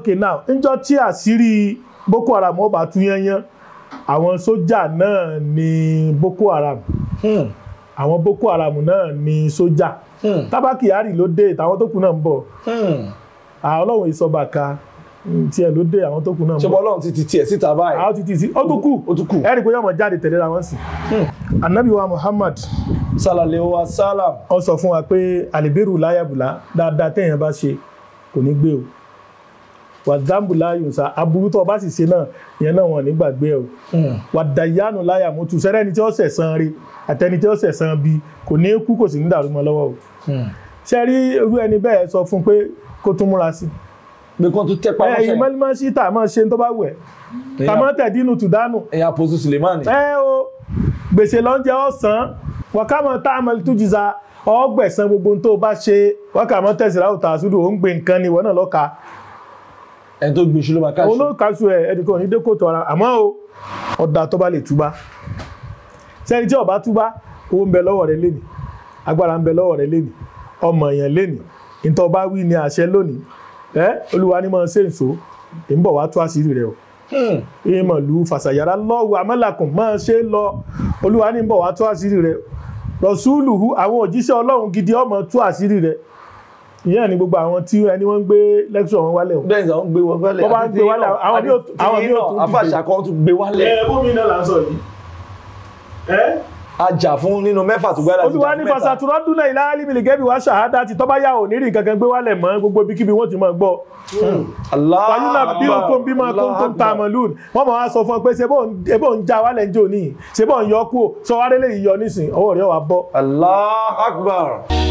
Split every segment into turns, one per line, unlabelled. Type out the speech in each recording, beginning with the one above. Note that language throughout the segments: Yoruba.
okay now níjọ́ tí àṣírí boko haram ó bá tú yányán àwọn sójà náà ni boko haram
Hmm.
àwọn boko haram náà ni sójà
Hmm.
tábà kyari ló dé táwọn tó kù náà ń bọ̀
Hmm.
àwọn ọlọ́run ìsọba ka tiẹ̀ ló dé àwọn tó kù náà ń
ṣé
bọ̀
bọ́lọ́run ti ti tiẹ̀ síta báyìí
àwọn ti ti sí ó tún kù
ó tún kù
ẹ̀rí pé yọmọ jáde tẹ̀léra wọn sí. anabi wa muhammad
sálàlẹ̀ wa sálàm
ó sọ fún wa pé alibiru láyàbùlá dáadáa téèyàn bá ṣe kò ní gbé o wàdàmbù láyùnsá aburú tó o bá sì ṣe náà ìyẹn náà wọn ò ní gbàgbé ẹ o
Hmm.
wàdàyánu láyàmútu sẹ́rẹ́ni tí ó sẹ̀san rí àtẹni tí ó sẹ̀san bí kò ní kú kò sì ní dàrú mọ́ lọ́wọ́ o
Hmm.
ṣe rí irú ẹni bẹ́ẹ̀ sọ fún pé kó tún múra sí
pé kán tún tẹ́pá
ẹ̀yìn
mọ́ṣẹ́
mọ́límọ́ sí tà máa ṣe tó bá wẹ̀ tàmọ́ tẹ̀dínú tùdánù
ẹ̀yà àpòsù Sulemani
ẹ o gbèsè lọ́njẹ ọ̀sán wàkàmọ́ tá a mọ̀ tó jìza ọgbẹ̀sán gbogbo ohun tó o bá ṣe wákàmọ́ tẹ̀síra òtà àsúdù ó ń gbé nǹkan ni ìwọ náà lọ́ka
ẹni tó gbin ṣùlọ máa káṣù
olóòkàṣù ẹ̀ ẹnìkan ò ní dẹ́kòtò ara àmọ́ o ọ̀dà tó bá lè túbá sẹ́ni tí ó bá túbá owó ń bẹ lọ́wọ́ rẹ lénìí agbára ń bẹ lọ́wọ́ rẹ lénìí ọmọ èèyàn lénìí ìtọ́ bá wí ní àṣẹ lónìí ẹ olúwa ní mọ̀ ṣe ń so ń bọ̀ wá tú àṣírí rẹ o
Hmm.
ìmọ̀lú fàṣàyàrá lọ́wọ́ amẹ́làkùn máa ṣe lọ olúwa ní bọ̀ wá tú àṣírí rẹ̀ rọ̀ṣúlùhù àwọn òjíṣẹ́ ọlọ́run gidi ọmọ tú àṣírí rẹ̀ ìyẹn ni gbogbo àwọn tí ẹni wọ́n ń gbé lẹ́kṣọ̀ wọn wálẹ̀ o.
bẹ́ẹ̀ ni àwọn gbé wọn wálẹ̀
Wọ́n bá ń gbé wálẹ̀, àwọn bí ó- àwọn bí ó tún dìde.
afáàṣà kan tún gbé wálẹ̀
ẹ bómi náà là ń sọ yìí. ẹ
ajá fún nínú mẹ́fà tó gbára
olúwa ní fasatúrọ́ dúnlẹ̀ ilá alímìlì gẹ́bí wá ṣàhádá ti tọ́ba yà ò ní rí nǹkan kan gbé wálẹ̀ mọ́ gbogbo ibikíbi wọ́n ti máa gbọ́. fàyínà bí o kò ń bímọ tó ń tó ń ta àmọ́lùn wọ́n máa wá sọ fún ọ pé ṣé bó ń já wálẹ̀ ń jò níyì ṣé bó ń yọ kú o sọ wá délé yìí yọ nísìn ọwọ́ rẹ̀ wà bọ́.
Allah akbar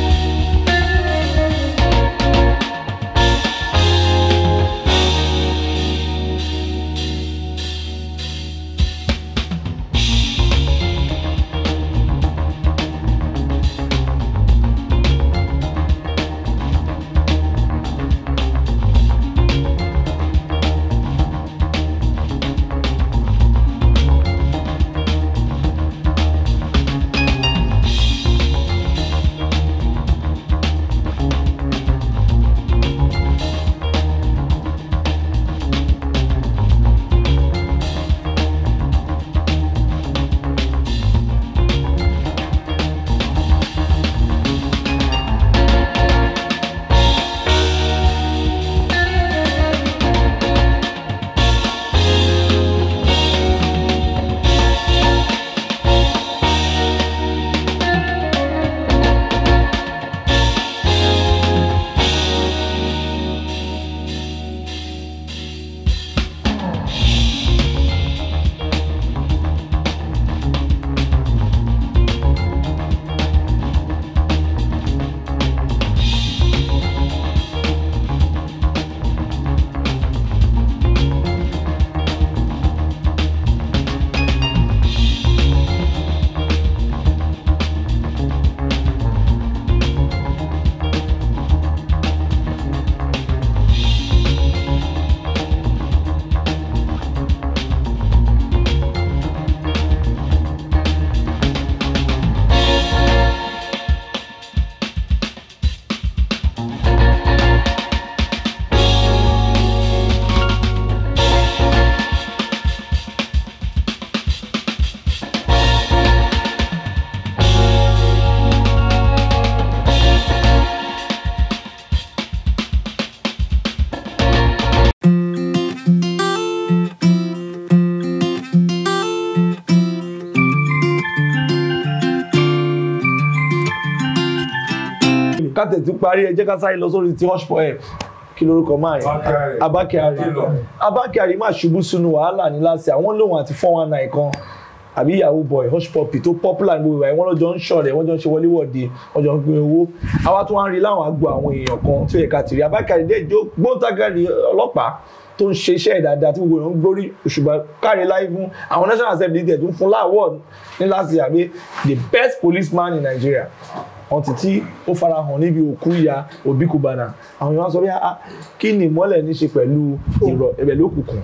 ká tètè parí ẹ jẹ́ ká sáré lọ sórí ti hush poem kí lorúkọ máa yẹn abákẹ́rì abákẹ́rì máa ṣubú sínú wàhálà ní láti àwọn lòun àti four one nine kan àbí yahoo boy hush puppy tó popular ní gbogbo ìwà wọn lọ́jọ́ ń ṣọ̀rẹ́ wọ́n jọ ń ṣe wọléwọ̀de wọ́n jọ ń pín owó àwa tó wá ń rí láwọn àgbo àwọn èèyàn kan tí ó yẹ ká tìrí abákẹ́rì dé ìjó gbóǹtagàrí ọlọ́pàá tó ń ṣe iṣẹ́ dáadáa tí gbogbo èèyàn ń gbórí òṣùbà káre láì fún àwọn national assembly tẹ̀ tó ń fún láwọ̀ ní láti àbí the best policeman in Nigeria wọn ti tí ó farahàn níbi òkú ìyá Obi Cubana àwọn èèyàn sọ bí ah kí ni ìmọ́lẹ̀ ní ṣe pẹ̀lú ìrọ̀ ẹ̀bẹ̀ lókùnkùn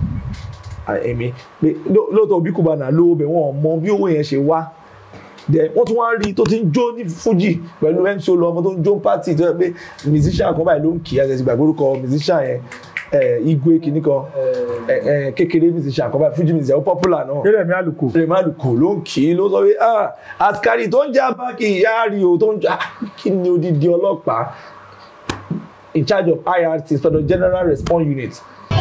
èmi pé lóòótọ́ Obi Cubana lówó bẹ̀ wọ́n mọ bí owó yẹn ṣe wá dẹ̀ wọ́n tún wá rí tó ti ń jó ní Fuji pẹ̀lú MC Olúọmọ tó ń jó pátì tó yẹ pé musician kan báyìí ló ń kì í àti gbàgbé orúkọ musician yẹn ẹ, igwe kìíní kan ẹ, ẹ, kékeré mi ti ṣe àkọ́bá fújì mi ti ṣe ó popular náà
eré mi àlùkò
rèmálù kò ló ń kì í ló sọ pé ah askari tó ń já báàkì ìyá rí o tó ń já kí ni odidi ọlọ́pàá in charge of IRT sọdọ General Response Unit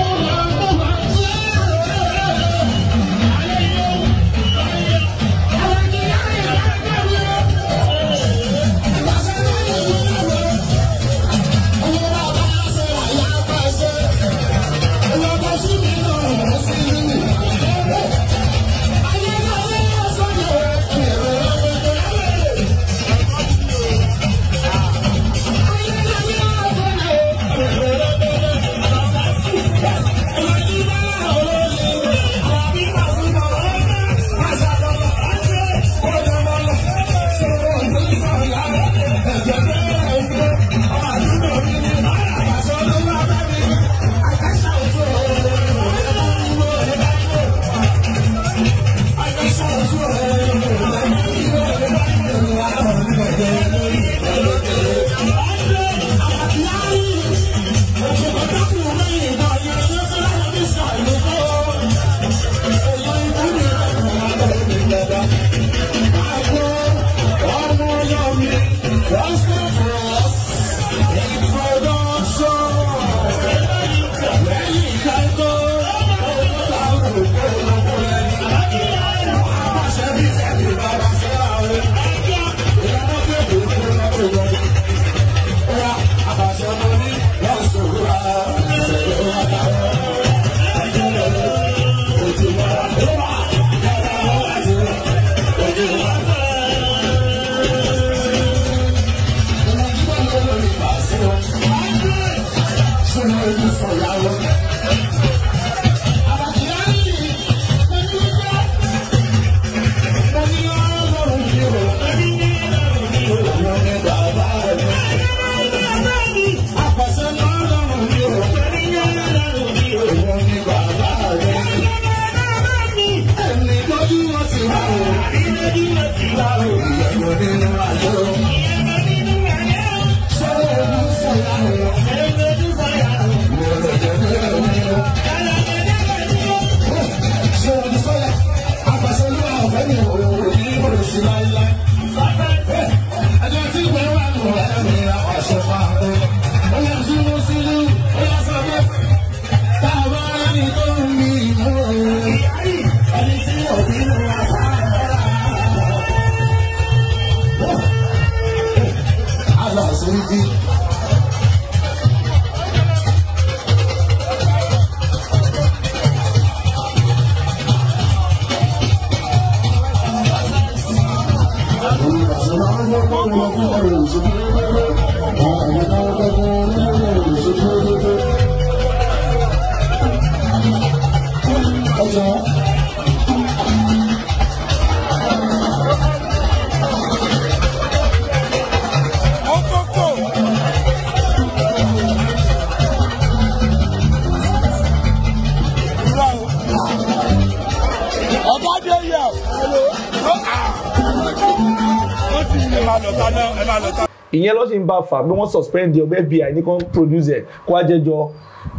ìyẹn ló sì ń bá fà bí wọ́n suspend the ọbẹ̀ FBI ní kan produce ẹ̀ kó wá jẹ́jọ́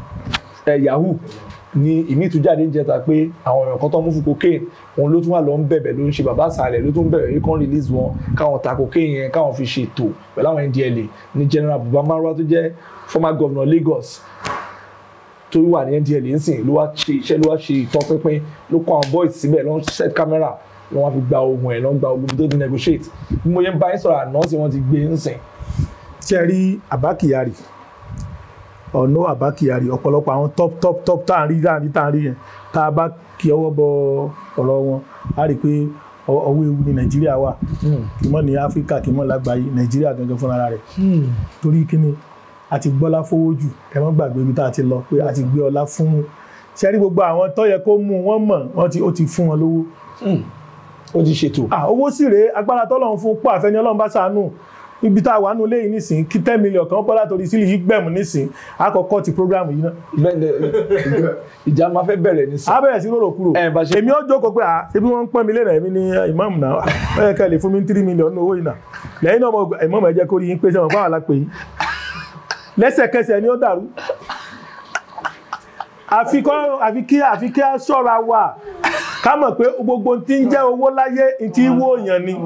ẹ̀ yahoo ni ìmí tún jáde ń jẹta pé àwọn èèyàn kan tó mú fún cocaine òun ló tún wà lọ ń bẹ̀bẹ̀ ló ń ṣe bàbá àsàlẹ̀ ló tún bẹ̀rẹ̀ yìí kan release wọn káwọn ta cocaine yẹn káwọn fi ṣètò pẹ̀lú àwọn NDLA ní general Buba Marwa tó jẹ́ former governor Lagos tó wà ní NDLA ńsìn ló wá ṣe iṣẹ́ ló wá ṣe ìtọ́pinpin ló kó àwọn boys síbẹ̀ ló ń set camera ló wá fi gba ohun ẹ̀ ló ń gba ogun tó ti negotiate bí mo yẹn bá yín sọ̀rọ̀ àná sí wọ́n ti gbé ńsìn
tí ẹ rí Abba Kyari ọ̀nà Abba Kyari ọ̀pọ̀lọpọ̀ àwọn top top top tá à ń rí tá à ń rí tá à ń rí yẹn tá a bá kí ọwọ́ bọ ọ̀rọ̀ wọn a rí i pé ọwọ́ ewu ní Nàìjíríà wà kì í mọ̀ ní Áfíríkà kì í mọ̀ lágbàáyé Nàìjíríà gangan fúnra rẹ̀ torí kíni a ti gbọ́lá fowó jù ẹ má gbàgbé ibi tá a ti lọ pé a ti gbé ọlá fún ṣe rí gbogbo àwọn tó yẹ kó mú wọn mọ̀ wọ́n ti ó ti fún wọn lówó
ó ti ṣètò
ah owó sì rèé agbára tọ́lọ́run fún pọ̀ àfẹ́ni Ọlọ́run bá ṣàánú ibi tá a wà nù léyìn nísìn kí ten million kan bọ́ látòrí sílì yìí gbẹ̀mù nísìn àkọ́kọ́ ti program yìí náà.
ìjà máa fẹ́ bẹ̀rẹ̀ ní sàn.
a bẹ̀rẹ̀ sí rorò kúrò
ẹ bá ṣe.
èmi ó jókòó pé ah ṣebí wọ́n ń pọ́n mi lẹ́nà èmi ní ìmáàmù náà ó yẹ ká lè fún mi ní three million ní owó yìí náà lẹ́yìn náà ìmáàmù ẹ jẹ́ kó rí yín pé sẹ́wọ̀n báwa la pè yín lẹ́sẹ̀kẹsẹ̀ ni ó dàrú àfi kọ́ àfi kí àfi kí á ṣọ́ra wà ká mọ̀ pé gbogbo tí ń jẹ́ owó láyé tí wó èèyàn ni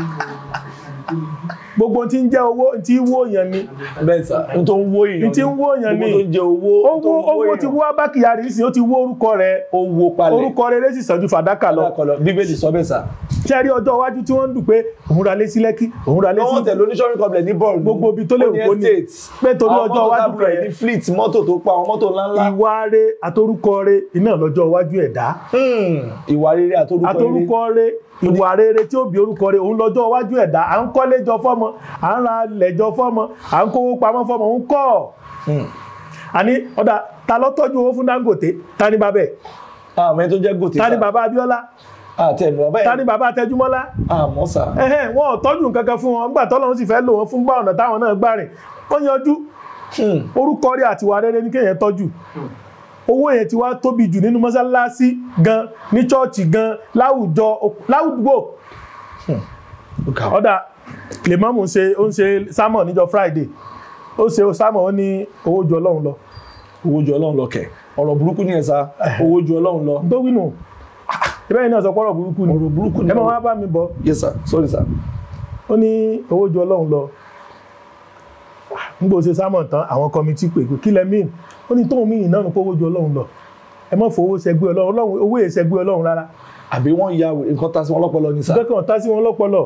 gbogbo tí ń jẹ́ owó tí wó èèyàn ni
bẹ́ẹ̀ sà n tó ń wó èèyàn
tí ń wó èèyàn ni
gbogbo tó ń jẹ owó tó
owó
ń wó
owó ti
èèyàn.
wó abákìyàrí sí ó ti wó orúkọ rẹ̀
owó palẹ̀
orúkọ rere sì sàn ju fàdákà lọ
alákọ̀ọ́lọ́ bíbélì sọ bẹ́ẹ̀ sà.
ṣe rí ọjọ́ iwájú tí wọ́n ń dùn pé òun ra lé sí lẹ́kí òun ra lé sí
lọ́wọ́ tẹ̀lé oníṣọ́rin complex ní bọ́ọ̀lù
Gbogbo ibi tó lè wù kó ní. pé torí ọjọ́ iwájú
rẹ̀
rẹ̀
ní fleet mọ́tò tó pa àwọn mọ́tò ńláńlá
ìwà rẹ̀ àtorúkọ rẹ̀ iná lọ́jọ́ iwájú ẹ̀dá
Hmm, ìwà rere àtorúkọ rere
àtorúkọ rẹ̀ ìwà rere tí ó bí orúkọ rẹ̀ òun lọ́jọ́ iwájú ẹ̀dá à ń kọ́lé jọ fọ́mọ à ń ra ilẹ̀ jọ fọ́mọ à ń kówó pamọ́ fọ́mọ ń kọ́
Hmm.
àní ọ̀dà ta ló tọ́jú owó fún Dangote ta ni bàbá ẹ̀
àmọ́ ẹni tó jẹ́ gòtè
ta ni
sà
bàbá Abíọ́lá
àti ẹ̀mí bàbá
ta ni
ẹ̀
bàbá Tẹjúmọ́lá
àmọ́ sà
ẹ̀hẹ́n wọn ò tọ́jú nǹkan kan fún wọn nígbà tọ́lọ́run sì fẹ́ lò wọ́n fún gbà ọ̀nà táwọn náà gbà rìn wọ́n yanjú
Hmm.
orúkọ rẹ̀ àti ìwà rere ní kéèyàn tọ́jú owó yẹn ti wá tóbi jù nínú mọ́sálásí gan ní chọ́ọ̀chì gan láwùjọ láwùjọ
Ó kà.
ọ̀dà lèmọ́mù ń ṣe ó ń ṣe sámọ̀ níjọ Friday ó ṣe sámọ̀ ó ní owó ju Ọlọ́run lọ
owó ju ọlọ́run lọ kẹ̀ ọ̀rọ̀ burúkú ni ẹ̀ sá owó ju ọlọ́run lọ
tó wínú ìbẹ́ yìí náà sọ pọ́rọ̀ burúkú ni
ọ̀rọ̀ burúkú ni
ẹ máa wá bá mi bọ̀
yes sir sorry sir
ó ní owó ju Ọlọ́run lọ nígbà ó ṣe sámọ̀ tán àwọn kọmitì pè pé kí lẹ mí ó ní tóun mí ìnáwó pé owó ju Ọlọ́run lọ ẹ má fowó ṣẹgbẹ́ Ọlọ́run Ọlọ́run owó yẹn ṣẹgbẹ́ Ọlọ́run rárá
àbí wọ́n ya wèrè, nǹkan ta sí wọn lọ́pọlọ ni sá
nǹkan kan tá sí wọn lọ́pọlọ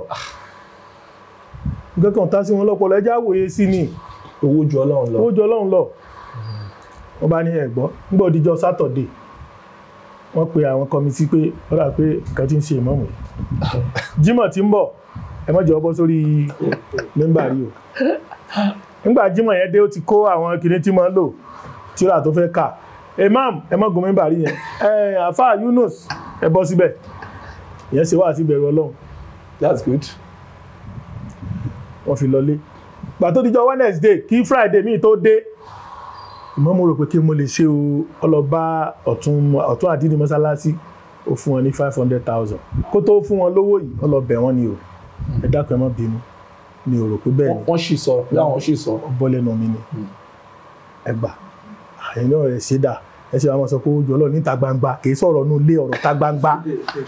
nǹkan kan tá sí wọn lọ́pọlọ ẹjá wòye sí ni
owó ju ọlọ́run lọ
owó ju Ọlọ́run lọ wọ́n bá ní ẹ̀gbọ́n nígbà òdìjọ́ sátọ̀dé wọ́n pe àwọn kọmitì pé ó dà pé nǹkan tí ń ṣe ìmọ̀mù yìí Jímọ̀ tí ń bọ̀ ẹ má jẹ́ ọ bọ́ sórí mẹ́mbà rí o nígbà Jímọ̀ yẹn dé ó ti kó àwọn kìnní tí máa ń lò tíra tó fẹ́ kà imam ẹ má gun mẹ́mbà rí yẹn ẹ àfa Yunus ẹ bọ́ síbẹ̀ ìyẹn ṣe wá sí ìbẹ̀rù Ọlọ́run
that's good
wọ́n fi lọlé gbà tó dijọ́ Wednesday kí Friday míì tó dé ìmọ̀ mo rò pé kí mo lè ṣe o ọlọ́ba ọ̀tún ọ̀tún àdínní mọ́sálásí ó fún wọn ní five hundred thousand kó tó fún wọn lówó yìí ọlọ́bẹ̀ wọn ni o ẹ dákun ẹ má bínú mi ò rò pé bẹ́ẹ̀ ni
wọ́n sì sọ láwọn sì sọ
bọ́ lẹ́nu mi ni ẹ gbà àyìn náà rẹ̀ ṣe dà ẹ ṣe àwọn sọ pé ó jọ ọlọ́run níta gbangba kì í sọ̀rọ̀ nù lé ọ̀rọ̀ ta gbangba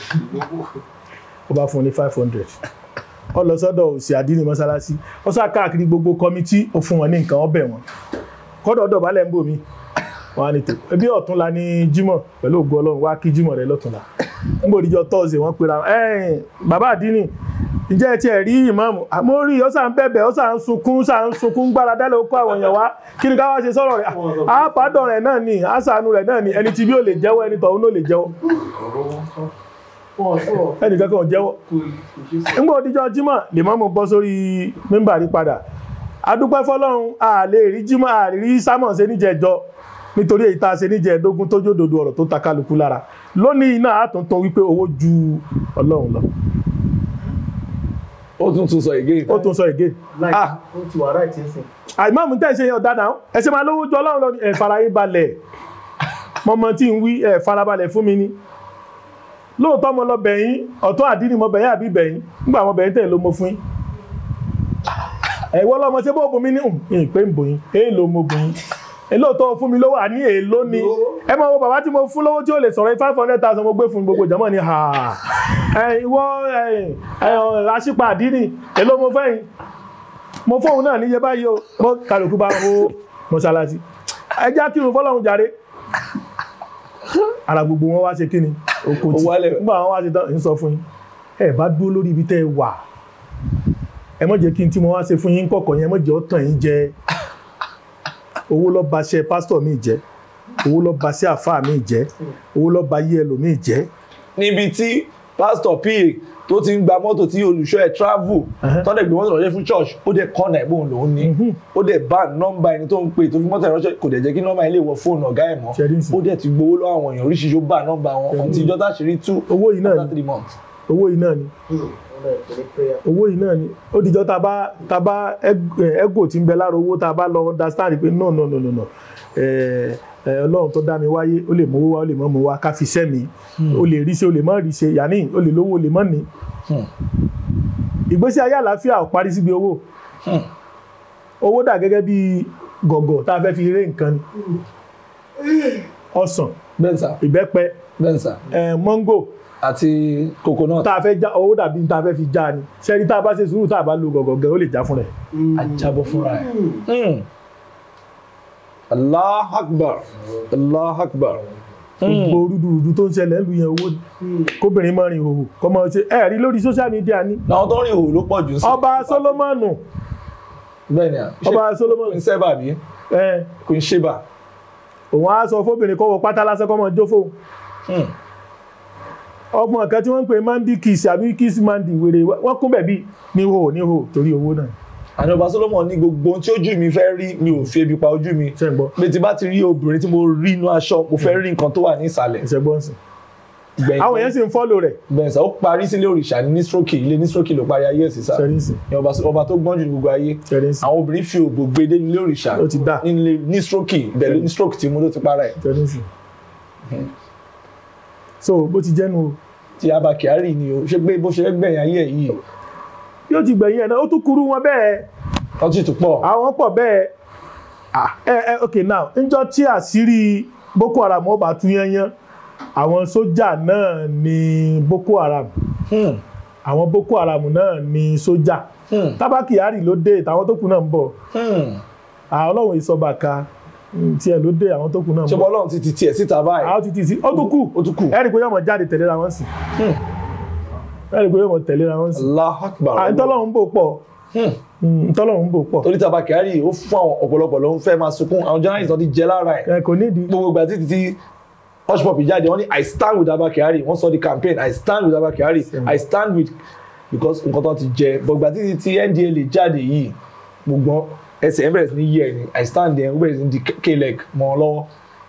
ó bá fún un ní five hundred ó lọ sọ́dọ̀ òsì àdínní mọ́sálásí ó sá káàkiri gbogbo kọmitì ó fún wọn ní nǹkan ọbẹ̀ wọn kọ́dọ̀ ọ̀dọ̀ balẹ̀ ń bò mí wọn á ní tó ebi ọ̀túnla ní jímọ̀ pẹ̀lú ògo ọlọ́run wá kí jímọ̀ rẹ lọ́túnla ń bò díjọ tọ́ọ̀sì wọ́n pera ẹ̀ẹ́n bàbá àdínní ǹjẹ́ ẹ tiẹ̀ rí ìmáàmù àmọ́ rí ó sà ń bẹ̀bẹ̀ ó sà ń sunkún sà ń sunkún gbára dálẹ̀ ó kó àwọn èèyàn wá kí ni ká wá ṣe sọ̀rọ̀ rẹ̀ àápàdọ̀ rẹ̀ náà ni àṣàánú rẹ̀ náà ni ẹni tí bí ó lè jẹ́wọ́ ẹni tọ̀hún ló lè jẹ́wọ́ ẹnì kankan ò jẹ́wọ́ ńgbà òdíjọ́ jímọ̀ lèmọ́mù bọ́ sórí mẹ́mbà rí padà adúpẹ́ fọlọ́run a lè rí jímọ̀ a lè rí sámọ̀ ṣe níjẹ̀jọ́ nítorí èyí tá a ṣe níjẹ̀ẹ́dógún tó jódodo ọ̀rọ̀ tó ta kálukú lára lónìí náà a tún tún wípé owó ju ọlọ́run lọ
ó tún tún sọ again
ó tún sọ ègé
Ah, ó ti wà ráìtì ẹsìn.
àìmọ́mù tẹ́ ṣe ọ̀dà náà ẹ ṣe máa lówó ju ọlọ́run lọ ní ẹ fara yín balẹ̀ mọ́mọ́ tí ń wí ẹ farabalẹ̀ fún mi ni lóòótọ́ mo lọ bẹ̀yìn ọ̀tún àdínì mo bẹ̀yìn àbí bẹ̀yìn nígbà mo bẹ̀yìn tẹ̀ ló mo fún yín ẹ̀wọ́ lọ́mọ ṣé bó bomi ní ìhìn pé ń bòyìn èèlò mo bòyìn èlóòótọ́ fún mi lówó àní èèlò ni ẹ máa wo bàbá tí mo fún lówó tí ó lè sọ̀rọ̀ five hundred thousand mo gbé fún gbogbo ìjọmọ́ ni ha ẹ ìwọ ẹ ẹ aṣípa àdínì èlò mo fẹ́ yín mo fóun náà níye báyìí o mo kálukú bá hó mọ́ṣáláṣí ẹ já kírun fọlọ́run jàre ara gbogbo wọn wá ṣe kí ni oko
Ó
tí
wálẹ̀.
nígbà wọn wá ṣe tán ń sọ fún yín ẹ bá dúró lórí ibi tẹ́ ẹ wà ẹ má jẹ́ kí n tí mo wá ṣe fún yín kọ̀kọ̀ yẹn ẹ má jẹ́ ó tàn yín jẹ owó ló ba ṣe pásítọ̀ mi jẹ́ owó ló ba ṣe àfáà mi jẹ́ owó ló ba yí ẹlòmíì jẹ́
níbi tí pásítọ̀ pa tó ti ń gba mọ́tò tí olùṣọ́ ẹ̀ travel
Ẹhẹ́.
tọ́lẹ̀ gbé mọ́tò ránṣẹ́ fún church ó dẹ̀ kọ́nà ẹ̀ bóun lòún ní
Mhm.
ó dẹ̀ bá nọ́mbà ẹni tó ń pè tó fi mọ́tò ẹ̀ ránṣẹ́ kò dẹ̀ jẹ́ kí nọ́mbà yẹn lè wọ fóònù ọ̀gá ẹ̀ mọ́
Ṣe rí nsìn.
ó dẹ̀ ti gbowó lọ́wọ́ àwọn èèyàn oríṣiríṣi ó bá nọ́mbà wọn
Ṣe rí
ọ̀tí ìjọ táṣírí tú
owó yìí náà
after
ni
three months.
owó yìí náà ni owó yìí náà ni ó dìjọ́ tá a bá tá a bá ego tí ń bẹ lára owó tá a bá lọ understand pé no no no no no ẹ ẹ ọlọ́run tó dá mi wáyé ó lè mówó wá ó lè mọ́ mọ́ wá ká fi sẹ́ mi ó lè rí ṣe ó lè mọ́ rí ṣe yàní ó lè lówó ó lè mọ́ ní.
Hmm.
ìgbésí ayé àlàáfíà ò parí síbi owó
Hmm.
owó dà gẹ́gẹ́ bí gọ̀gọ̀ tá a fẹ́ fi ré nǹkan ni ọsàn
bẹ́ẹ̀ sà
ìbẹ́pẹ
bẹ́ẹ̀ sà
ẹ̀ mọ́ngò
àti coconut
tá a fẹ́ já owó dàbí tá a fẹ́ fi já ni ṣẹ́ni tá a bá ṣe sùúrù tá a bá lo gọ̀gọ̀gẹ̀ ó lè já fún rẹ̀
ajábọ̀ fúnra ẹ̀. Hmm. Allah akbar Allah akbar.
gbogbo rúdurùdu tó ń ṣẹlẹ̀ ń lu yẹn owó ni. kóbìnrin máa rìn òhò kọ́ máa ṣe ẹ̀ rí lórí social media ni
làwọn tó ń rìn òwò ló pọ̀ jù sí.
ọba Solomoni
bẹ́ẹ̀ ni à.
ọba
kò
Solomoni
ń sẹ́bà bí
ẹ̀
kò ń ṣèbà.
òun á sọ fóbìnrin kọ́ wọ pátá lásán kọ́ máa jó fóun
Hmm.
ọgbọ̀n kan tí wọ́n ń pè mandi kiss àbí kiss mandi wèrè wọ́n kún bẹ̀bí ní hò ní hò torí owó náà
àní ọba Solomon ní gbogbo ohun tí ojú mi fẹ́ rí mi ò fi ebi pa ojú mi.
ṣe ń gbọ́
pé tí bá ti rí obìnrin tí mo rí inú aṣọ mo fẹ́ rí nǹkan tó wà ní ìsàlẹ̀.
ṣe gbọ́ sí
gbẹ̀yìn
àwọn èèyàn sì ń fọ́lò rẹ̀
bẹ́ẹ̀ sà ó parí sílé òrìṣà ní nístroke ilé nístroke ló parí ayé ẹ̀sìn sá
ṣẹ́rínsì
ní ọba ọba tó gbọ́n jù ní gbogbo ayé
ṣẹ́rínsì
àwọn obìnrin fi òbò gbé dé nílé òrìṣà
Ó ti dà.
nílé nístroke ìbẹ̀lú nístroke tí mo ló ti para ẹ̀
ṣẹ́rínsì so bó ti jẹ́nu o
tí Abba Kyari ni o ṣé pé bó ṣe fẹ́ gbẹ̀yìn ayé ẹ̀ yìí
yóò ti gbẹ̀yìn ẹ̀ náà ó tún kúrú wọn bẹ́ẹ̀
ọtí tó pọ̀
àwọn pọ̀ bẹ́ẹ̀ Ah, ẹ ẹ ok now níjọ́ tí àṣírí Boko Haram ó bá tú yányán àwọn sójà náà ni Boko Haram
Hmm.
àwọn Boko Haram náà ni sójà
Hmm.
Abba Kyari ló dé táwọn tó kù náà ń bọ̀
Hmm.
àwọn ọlọ́run ìsọba ka mm, tiẹ̀ ló dé àwọn tó kù náà ń
ṣé
bọ̀
bọ́lọ́run ti ti tiẹ̀ síta báyìí
àwọn ti ti sí ó tún kù
ó tún kù
ẹ̀rì pé yọmọ jáde tẹ̀léra wọn sí
Hmm.
ẹ̀rì pé yọmọ tẹ̀léra wọn sí
Allahu Akbar
à ń tọ́lọ́run bò pọ̀
Hmm.
Mm, ń tọ́lọ́run bò pọ̀
torí tí Abba Kyari ó fún àwọn ọ̀pọ̀lọpọ̀ ló ń fẹ́ máa sunkún àwọn journalist náà ti jẹ lára ẹ̀
ẹ kò nídìí
gbogbo ìgbà títí tí hush pop jáde wọ́n ní i stand with Abba Kyari wọ́n sọ di campaign i stand with Abba Kyari i stand with because nǹkan tó ti jẹ but ìgbà títí tí NDLEA jáde yìí gbogbo ẹsẹ̀ ẹ̀ bẹ̀rẹ̀ sí ní yẹ̀ ni i stand there ó bẹ̀rẹ̀ sí ní di k-leg mọ́ ọ lọ́wọ́.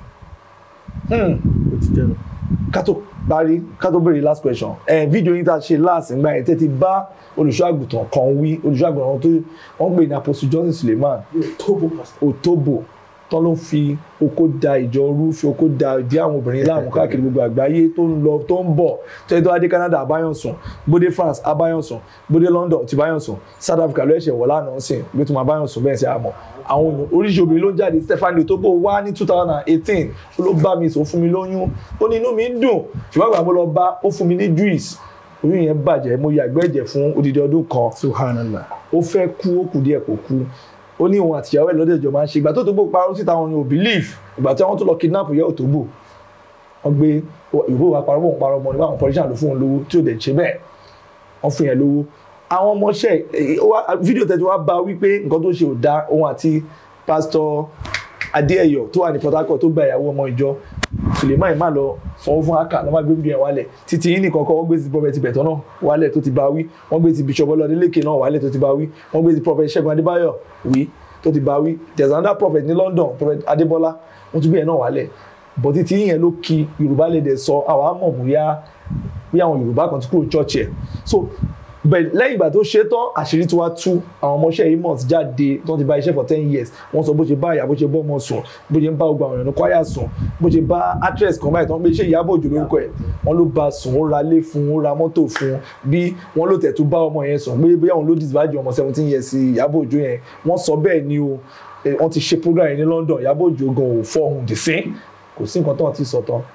Hmm
ó ti jẹ́ nu.
ká tó parí ká tó béèrè last question ẹ fídíò yín tá a ṣe last nígbà yẹn tẹ́tí bá olùṣọ́ àgùntàn kan wí olùṣọ́ àgùntàn tó wọ́n pè ní apostle Johnson Suleiman
Tobo pastor.
Otobo tó ló fi oko da ìjọ rú fi oko da ìdí àwọn obìnrin láàmú káàkiri gbogbo àgbáyé tó ń lọ tó ń bọ̀ tó yẹ tó adé Canada abáyọ̀sùn bóde France abáyọ̀sùn bóde London ti báyọ̀sùn South Africa ló ẹ̀ṣẹ̀ wọ̀ lánàá sìn bí tó máa báyọ̀sùn bẹ́ẹ̀ sí àmọ́ àwọn èèyàn oríṣi obìnrin ló ń jáde Stephanie Otobo wá ní two thousand and eighteen ó ló bá mi sọ ó fún mi lóyún ó ní inú mi ń dùn ṣùgbọ́n àgbà mo lọ bá ó fún mi ní juice oyún yẹn bàjẹ́ mo yàgbẹ́ ẹ̀jẹ̀ fún odidi ọdún kan
subhanallah
ó fẹ́ kú ó kù díẹ̀ kò kú ó ní òun àtìyàwó ẹ̀ lọ́dẹ̀ ìjọ máa ń ṣe ìgbà tó tó gbó parọ́ síta wọn ni ò believe ìgbà tí wọ́n tó lọ kidnap ìyá Òtóbò wọ́n gbé ìbò wa parọ́ bóun parọ́ mọ́ nígbà àwọn politician ló fún òun lówó tí ò dẹ̀ ṣe bẹ́ẹ̀ wọ́n fún yẹn lówó àwọn ọmọọṣẹ́ ẹ̀, ó wá- fídíò tẹ̀tí wá bá wípé nǹkan tó ṣe ò dá òun àti pásítọ̀ Adéẹyọ tó wà ní Port Harcourt tó gba ìyàwó ọmọ ìjọ Suleiman má lọ sanwó fún aka lọ́mọ gbé bí ẹ̀ wálẹ̀ títí yín nìkan kọ́ wọ́n gbé ti prophet Ìbẹ̀tọ́ náà wálẹ̀ tó ti bá wí wọ́n gbé ti bishop Ọlọ́dẹ́lẹ́kẹ̀ náà wálẹ̀ tó ti bá wí wọ́n gbé ti prophet Ṣẹ́gun Adébáyọ̀ wí tó ti bá wí there is another prophet ní London prophet Adébọ́lá wọ́n tún gbé ẹ̀ náà wálẹ̀ bọ̀ títí yín yẹn ló ki Yorùbá lè dẹ̀ sọ àwa mọ̀ bóyá bí àwọn Yorùbá kan ti kúrò church ẹ̀ so bẹ́ẹ̀ lẹ́yìn ìgbà tó ṣe tán àṣírí tí wàá tú àwọn ọmọọṣẹ́ Amos jáde tó ti bá iṣẹ́ for ten years wọ́n sọ bó ṣe bá ìyá bó ṣe bọ́ ọmọ sùn bó ṣe ń bá gbogbo àwọn èèyàn ní kwaya sùn bó ṣe bá actress kan báyìí tó ń pè ṣé Ìyábọ̀ Òjó lórúkọ ẹ̀ wọ́n ló bá sùn ó ra ilé fún un ó ra mọ́tò fún un bí wọ́n ló tẹ̀tú bá ọmọ yẹn sùn pé bóyá òun ló disbàjẹ́ ọmọ seventeen years sí Ìyábọ̀ Òjó yẹn wọ́n sọ bẹ́ẹ̀ ni o Eh, wọ́n ti ṣe program yẹn ní London Ìyábọ̀ Òjó gan ò fọ́hùn dì sí kò sí nǹkan tó wọ́n ti sọ tán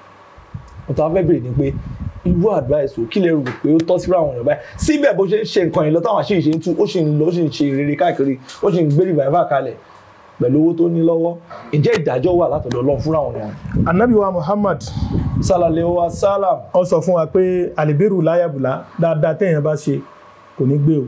mo tàn fẹ́ bèrè ni pé irú advice o kí lè rò pé ó tọ́ sí àwọn èèyàn báyìí síbẹ̀ bó ṣe ń ṣe nǹkan yìí lọ táwọn àṣírí ṣe ń tú ó sì ń lọ ó sì ń ṣe rere káàkiri ó sì ń gbé revival kalẹ̀ pẹ̀lú owó tó ní lọ́wọ́ ǹjẹ́ ìdájọ́ wà látọ̀dọ̀ Ọlọ́run fúnra àwọn èèyàn
anabi wa Muhammad
sálàlẹ̀ wa sálàm
ó sọ fún wa pé alibiru láyàbùlá dáadáa téèyàn bá ṣe kò ní gbé o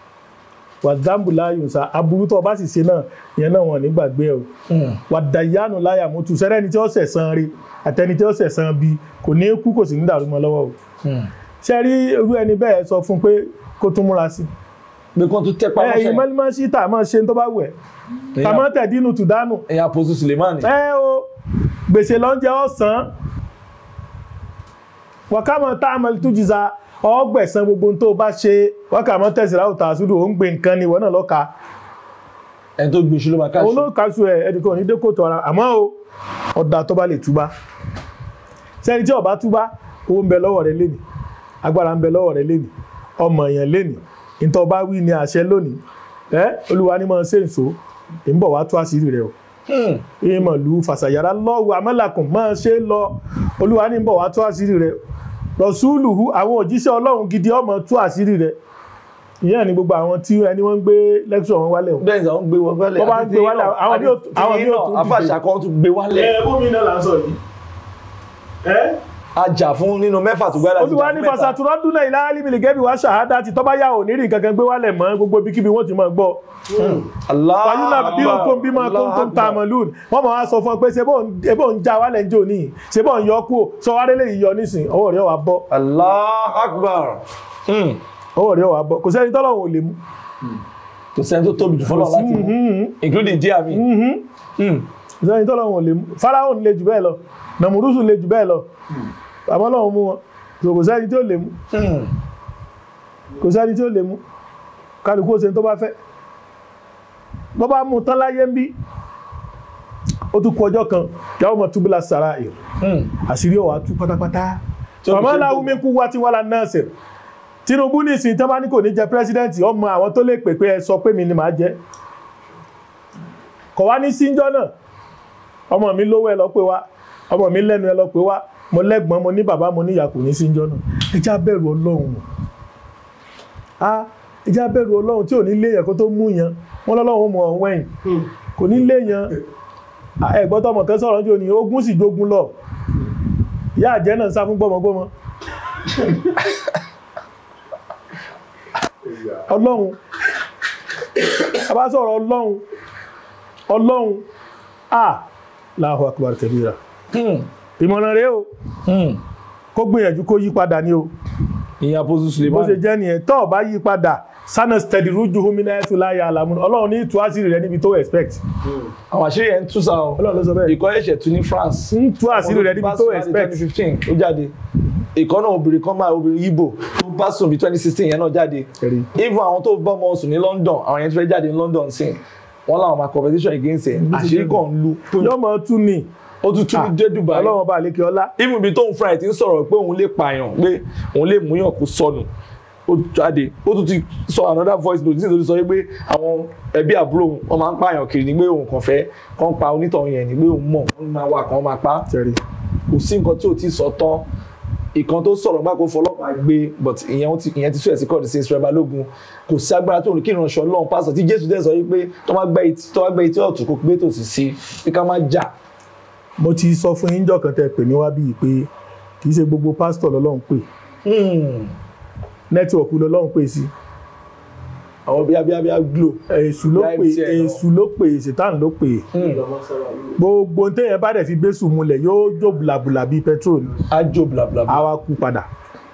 wàdàmbù láyùnsá aburú tó o bá sì ṣe náà ìyẹn náà wọn ò ní gbàgbé ẹ o wàdàyánu láyàmútu sẹ́rẹ́ni tí ó sẹ̀san rí àtẹni tí ó sẹ̀san bí kò ní kú kò sì ní dàrú mọ́ lọ́wọ́ o ṣe rí irú ẹni bẹ́ẹ̀ sọ fún pé kó tún múra sí
pé kán tún tẹ́pá
ẹ̀yìn mọ́límọ́ sí tà máa ṣe tó bá wẹ̀ tàmọ́ tẹ̀dínú tùdánù
ẹ̀yìn àpòsù Sulemani
ẹ o gbèsè lọ́njẹ ọ̀sán wàkàmọ̀ tá a mọ̀ tó jìza ọgbẹ̀sán gbogbo tó bá ṣe wákàmọ́ tẹ̀síra òtà àsúdò ó ń gbé nǹkan ni ìwọ náà lọ́ka
ẹni tó gbin ṣùlọ máa káṣí
olóòkàṣù ẹ̀ ẹnìkan ní dẹ́kòtò ara àmọ́ o ọ̀dà tó bá lè túbá sẹ́ni tí ó bá túbá owó ń bẹ lọ́wọ́ rẹ lénìí agbára ń bẹ lọ́wọ́ rẹ lénìí ọmọ èèyàn lénìí ìtọ́ bá wí ní àṣẹ lónìí ẹ olúwa ní máa ṣe nso èmi bọ̀ wá tú àṣírí rẹ o ìmọ̀lú fàṣàyàrá lọ́wọ́ amẹ́làkùn máa ṣe lọ olúwa ní bọ̀ wá tú àṣírí rẹ̀ rọ̀ṣúlùhù àwọn òjíṣẹ́ ọlọ́run gidi ọmọ tú àṣírí rẹ̀ ìyẹn ni gbogbo àwọn tí ẹni wọ́n ń gbé lẹ́kṣọ̀ wọn wálẹ̀ o.
bẹ́ẹ̀ ni àwọn gbé wọn wálẹ̀
Wọ́n bá ń gbé wálẹ̀, àwọn bí ó- àwọn bí ó tún dìde.
afáàṣà kan tún gbé wálẹ̀
ẹ bómi náà là ń sọ yìí. ẹ
ajá fún nínú mẹ́fà tó gbára
olúwa ní fasatúrọ́ dúnlẹ̀ ilá alímìlì gẹ́bí wá ṣàhádá ti tọ́bá yà ò ní rí nǹkan kan gbé wálẹ̀ mọ́ gbogbo ibikíbi wọ́n ti máa gbọ́ fàyúnà bí o kó ń bímọ kó ń tó ń ta àmọ́lùn wọ́n máa wá sọ fún ọ pé ṣe bó ń já wálẹ̀ ń jò ní ṣe bó ń yọ kú sọ wá rélé yìí yọ nísìn ọwọ́ rẹ̀ wà bọ́
Allah akbar Hmm.
ọwọ́ rẹ̀ wà bọ́ kò sẹ́ni tọ́lọ́run ò lè mú
kò sẹ́ni tó tóbi jù fọlọ́ láti mú
Mhm,
including díà mi
mhm.
Hmm.
kò sẹ́ni tọ́lọ́run ò lè mú Fáráò lè jù bẹ́ẹ̀ lọ nàmúrúsù lè jù bẹ́ẹ̀ lọ àmọ́ Ọlọ́run mú wọn So kò sẹ́ni tí ó lè mú
Hmm.
kò sẹ́ni tí ó lè mú kálukú ó ṣe tó bá fẹ́ bọ́ bá mú tán láyé ń bí ó tún kú ọjọ́ kan kí àwọn ọmọ túbúlà sàrà èrò
Hmm.
àṣírí ọ̀wà tú pátápátá
Tí ó
ọmọ
fi ṣe
aláwọ̀ mi kú wá tí wọ́n la nọ́ọ̀sì Tinubu ní ìsìn tán bá ní kò ní jẹ pírẹsidẹ́ǹtì ọmọ àwọn tó lè pè pé ẹ sọ pé mi ni màá jẹ kọ̀ wá ní síjọ́ náà ọmọ mi lówó ẹ lọ pé wá ọmọ mi lẹ́nu ẹ lọ pé wá mo lẹ́gbọ́n mo ní bàbá mo ní ìyá kò ní síjọ́ náà ẹ já bẹ̀rù ọlọ́run a ẹ já bẹ̀rù ọlọ́run tí ò ní léèyàn kó tó mú yàn wọn lọ́lọ́run mọ̀ ọ̀hún ẹ̀yìn kò ní léèyàn ẹ̀gbọ́n tọmọ kan sọ̀rọ̀ jò ní ogún sì jogun lọ ìyá àjẹ́ náà ń sá fún gbọ́mọgbọ́mọ ọlọ́run a bá sọ̀rọ̀ ọlọ́run ọlọ́run a Allahu akbar kabira
Hmm.
ìmọ̀ràn rẹ̀ o
Hmm.
kó gbìyànjú kó yí padà ní o
ìyẹn apostle
bó
Suleiman
ṣe jẹ́ nìyẹn tó bá yí padà sana steady rújú homina ẹ̀tù láyà àlàmú ọlọ́run ní ìtú àṣírí rẹ̀ níbi tó expect
àwọn àṣírí yẹn ń tú sa ọ
ọlọ́run ló sọ bẹ́ẹ̀
ìkọ́ ẹ̀ṣẹ̀ tún ní France
ń tú àṣírí rẹ̀ níbi tó expect
2015 ó jáde ìkọ́ náà obìnrin kan máa obìnrin Igbo tó bá sùn bí 2016 yẹn náà jáde
Ẹ̀rí.
even àwọn tó bá ọmọ sùn ní London àwọn yẹn ti fẹ́ jáde ní London sí wọn làwọn máa competition against ẹ̀ àṣírí kan ń lu
yóò mọ tún ni
ó tún tún dé Dubai
ọlọ́run ọba àlékè ọlá
even ibi tóun fúnra ẹ̀ ti ń sọ̀rọ̀ pé òun lè pààyàn pé òun lè múyàn kó sọnù ó jáde ó tún ti sọ another voice note nítorí sọ pé àwọn ẹbí àbúrò òun wọn máa ń pààyàn kiri ni pé òun kàn fẹ́ kàn pa onítọ̀hún yẹn ni pé òun mọ̀ wọ́n máa wà kàn máa pa á
tẹ̀rí
kò sí nǹkan tí ò ti sọ tán ìkan tó sọ̀rọ̀ gbà kó fọlọ́pàá gbé but ìyẹn ó ti- ìyẹn ti sún ẹ̀ sí kọ́ọ̀dù sí Israel Balógun kò sí agbára tó ní kí ìránṣẹ́ Ọlọ́run pásítọ̀ tí Jésù dẹ̀ sọ yìí pé tó bá gbẹ́ etí tó bá gbẹ́ etí ọ̀tún kó gbé tòsí sí pé ká má jà
mo ti sọ fún yín jọ̀kan tẹ pè mí wá bíi pé kì í ṣe gbogbo pásítọ̀ lọ́lọ́run pè
Hmm.
nẹ́tíwọ̀kù lọ́lọ́run pè sí
àwọn bíi abíyá glo
èṣù ló pè
MTN.
èṣù ló pè sètàn ló pè gbogbo téèyàn bá dẹ̀ fi gbésù mulẹ̀ yóò jó bùlàbùlà bíi petrol
ajo blabla
á wá kú padà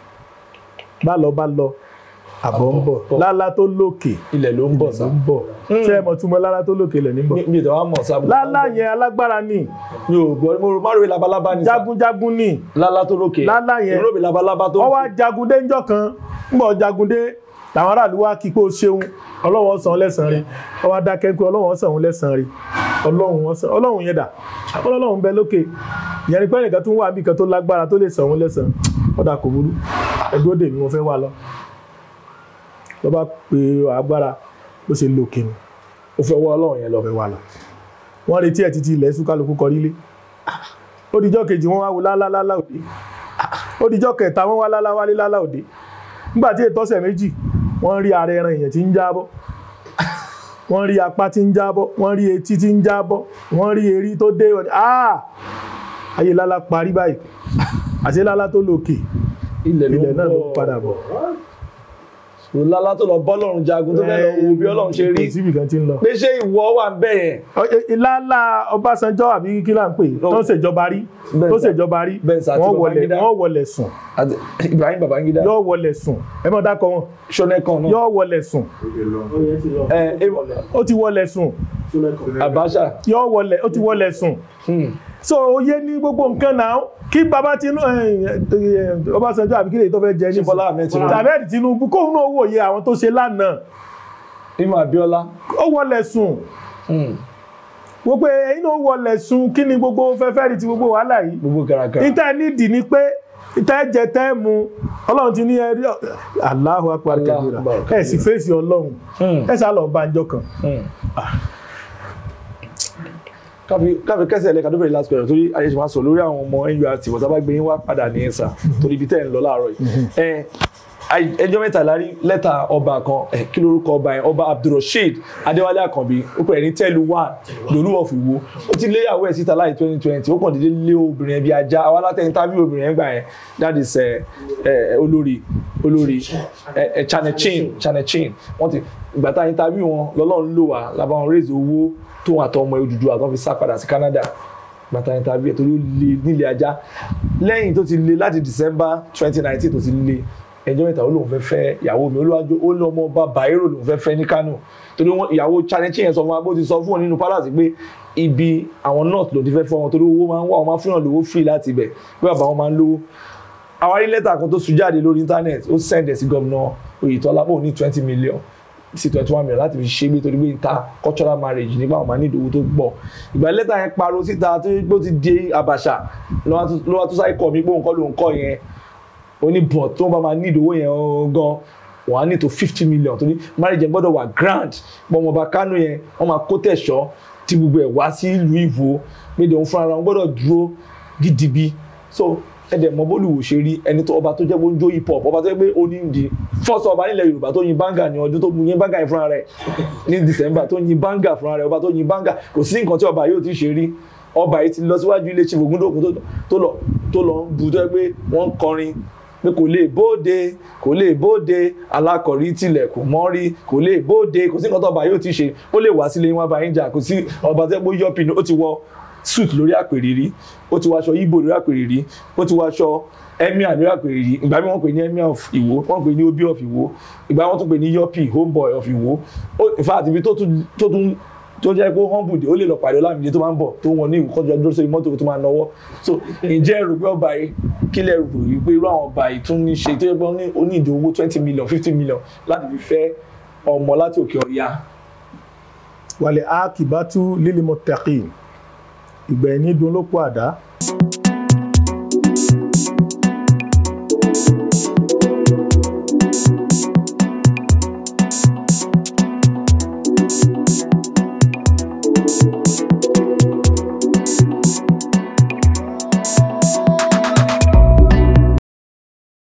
bá lọ bá lọ àbọ̀ ń bọ̀
bọ̀.
lálá tó lókè
ilẹ̀ ló ń bọ̀
ló
sá
ń bọ̀ ṣé ẹ mọ̀ túmọ̀ lálá tó lókè lẹ̀ ní bọ̀
mi mi ìtàn wa mọ̀ sá
lálá yẹn alágbára ni
mi ò gbọ́ mo rò má ròyìn labalábá ni sá
jagunjagun ni
lálá tó lókè
Lálá yẹn.
ìròbì labalábá tó
wọ́n wá jagun dé ńjọ́ kan ń bọ̀ jagun dé làwọn aráàlú wá kí pé ó ṣeun ọlọ́wọ́ san lẹ́sàn-án rí wọ́n wá dákẹ́ pé ọlọ́wọ́ san òun lẹ́sàn-án rí ọlọ́run wọn san ọlọ́run yẹn dà ọlọ́run bẹ lókè ìyẹn ni pé ẹnìkan tún wà bí kan tó lágbára tó lè san òun lẹ́sàn-án ọ̀dà kò burú ẹ̀dúró dè mí mo fẹ́ wà lọ lọ́ bá pe agbára bó ṣe lòkè nù
o fẹ́ wọ́ ọlọ́run yẹn lọ
fẹ́ wà lọ wọ́n retí ẹ̀ títí ilẹ̀ súkálukú kọrí lé ó dijọ́ kejì wọ́n wá wo lálálálá òde ó dijọ́ kẹta wọ́n wá lálá wálé lálá òde nígbà tí ètò ọ̀sẹ̀ méjì wọ́n rí ara ẹran èèyàn tí ń jábọ́ wọ́n rí apá tí ń jábọ́ wọ́n rí etí tí ń jábọ́ wọ́n rí erí tó dé wọ́n ní ah ayé lálá parí báyìí àti lálá tó lòkè
ilẹ̀
ilẹ̀ náà ló
bọ̀.
padà bọ̀
So, lálá tó lọ bọ́lọ́run jagun tó fẹ́ lọ wo bí ọlọ́run ṣe rí
kò síbì kan tí ń lọ
pé ṣé ìwọ wà ń bẹ̀ yẹn
ìlàlà Ọbásanjọ́ àbí kí là ń pè tó ń ṣèjọba rí
Bẹ́ẹ̀
tó
sà.
ṣèjọba rí
Bẹ́ẹ̀ sà, àti
wọ́n wọlé
Babangida.
wọ́n wọlé sùn
àti Ibrahim Babangida
yóò wọlé sùn ẹ mọ̀ dákọ̀ wọn
ṣọ́nẹ́kan náà
yóò wọlé sùn
ẹ ẹ
ó ti wọlé sùn
Abacha
yóò wọlé ó ti wọlé sùn
Hmm.
so oyé ní gbogbo nǹkan náà kí baba Tinubu Ọbásanjọ́ àbí kí lè tó fẹ́ jẹ
Ṣé Bọ́lá Ahmed Tinubu?
tàbí Tinubu kóun náà wòye àwọn tó ṣe lánàá
Imo Abiola
ó wọlé sùn
Hmm.
wọ́n pé ẹ̀yin náà wọlé sùn kí ni gbogbo fẹ́fẹ́ rí ti gbogbo wàhálà yìí
gbogbo gàràgàrà
níta nídìí ni pé tẹ́ jẹ tẹ́ mu ọlọ́run ti ní ẹrí Allahu akbar
Allahu
kabira
akbar
ẹ sì fèsì ọlọ́run
Hmm.
ẹ sá lọ bá njọ kan
Hmm. káfí káfí kẹsẹ̀ ẹ̀lẹ́ka tó bẹ̀rẹ̀ last question torí ayé ṣe máa sọ lórí àwọn ọmọ nurt bọ̀tá bá gbé yín wá padà ní ẹ̀sà torí ibi tẹ́ ẹ̀ ń lọ láàárọ̀ yìí ẹ ai- ẹjọ́ mẹ́ta lárí lẹ́tà ọba kan ẹ̀ kí lorúkọ ọba yẹn ọba abdulrasheed adéwálé àkànbí ó pè é ní tẹ́lu wà lòlú of Ìwó ó ti léyàwó ẹ̀ síta láì twenty twenty ó kàn déédéé lé obìnrin ẹ̀ bí ajá àwa látẹ̀ interview obìnrin ẹ̀ gbà yẹn that is ẹ̀ ẹ̀ olórí olórí ẹ̀ ẹ̀ chanechin chanechin wọ́n ti ìgbà tá interview wọn lọ́lọ́run lò wá làbáwọn raise owó tó wọn àtọmọ Odùduwà àtọ́ fi sá padà sí Canada gbàtà interview ẹ̀ torí ó le nílé ajá lẹ́yìn tó ti le láti December twenty nineteen tó ti le ẹjọ́ mẹ́ta ó lóun fẹ́ fẹ́ ìyàwó mi olúwàjò ó lé ọmọ ọba Bayero lòun fẹ́ fẹ́ ní Kano torí wọn ìyàwó Chanechi yẹn sọ fún wa bó ti sọ fún wọn nínú palace pé ibi àwọn north ló ti fẹ́ fọ́ wọn torí owó máa ń wá wọn máa fún yàn lówó free láti ibẹ̀ pé bàbá wọn máa ń lówó àwárí lẹ́tà kan tó sùn jáde lórí internet ó send ẹ̀ sí gómìnà Oyètọ́lá pé òun ní twenty million sí twenty one million láti fi ṣe gbé torí pé ìta cultural marriage nígbà wọn máa ní ìdòwò tó gbọ́ ìgbà lẹ́tà yẹn pariwo síta tó gbó ti di àbàṣà ló wá tó sáré kọ̀ mí pé òun kọ́ ló ń kọ́ yẹn ó ní bọ̀ tó bá máa ní ìdòwò yẹn gan wọ́n á ní tó fifty million torí marriage yẹn gbọ́dọ̀ wà grand bọ́mọba Kánò yẹn wọ́n máa kó tẹ̀sọ́ tí gbogbo ẹ̀ wá sí ìlú Ìwó méde òun fúnra wọn gbọ́dọ̀ dúró gidigbi so ẹ̀dẹ̀ mọ bólúwò ṣe rí ẹni tó ọba tó jẹ́ bó ń jó hip hop ọba tó jẹ́ pé ó ní di first ọba nílẹ̀ Yorùbá tó yin banga ní ọdún tó yin banga yẹn fúnra rẹ̀ ní December tó yin banga fúnra rẹ̀ ọba tó yin banga kò sí nǹkan tí ọba yóò ti ṣe rí ọba yìí ti lọ síwájú ilé chief Ògúndòkun tó lọ tó lọ ń bu tó yẹ pé wọ́n ń kọrin pé kò lè bóde kò lè bóde alákọ̀rí tilẹ̀ kò mọ́rí kò lè bóde kò sí nǹkan tó ọba yóò ti ṣe ó lè wá sílé wọn bá yín jà kò sí ọba tó yẹ pé yọpin ó ti wọ suit lórí àpèrè rí ó ti wọ aṣọ ibo lórí àpèrè rí ó ti wọ aṣọ emir lórí àpèrè rí ìgbà mi wọ́n pè ní emir of Ìwó wọ́n pè ní obi of Ìwó ìgbà wọ́n tún pè ní yọpi homeboy of Ìwó in fact ibi tó tún tó tún tó jẹ́ pé humble dé ó lè lọ pàdé Ọlámídé tó máa ń bọ̀ tó wọn ní ìwòkọ́jọ́ dúró sórí mọ́tò tó máa náwó so ǹjẹ́ ẹ̀rù pé ọba yìí kílẹ̀ rò yìí pé irú àwọn ọba yìí tún ní ṣe tó yẹ pé ó ní ìdí owó twenty million fifty million láti fi fẹ́ ọmọ láti òkè ọ̀yà.
wàlẹ̀ akibatu lílimọ̀ tẹ̀kì ìgbẹ̀yìn ní dun ló kó àdá.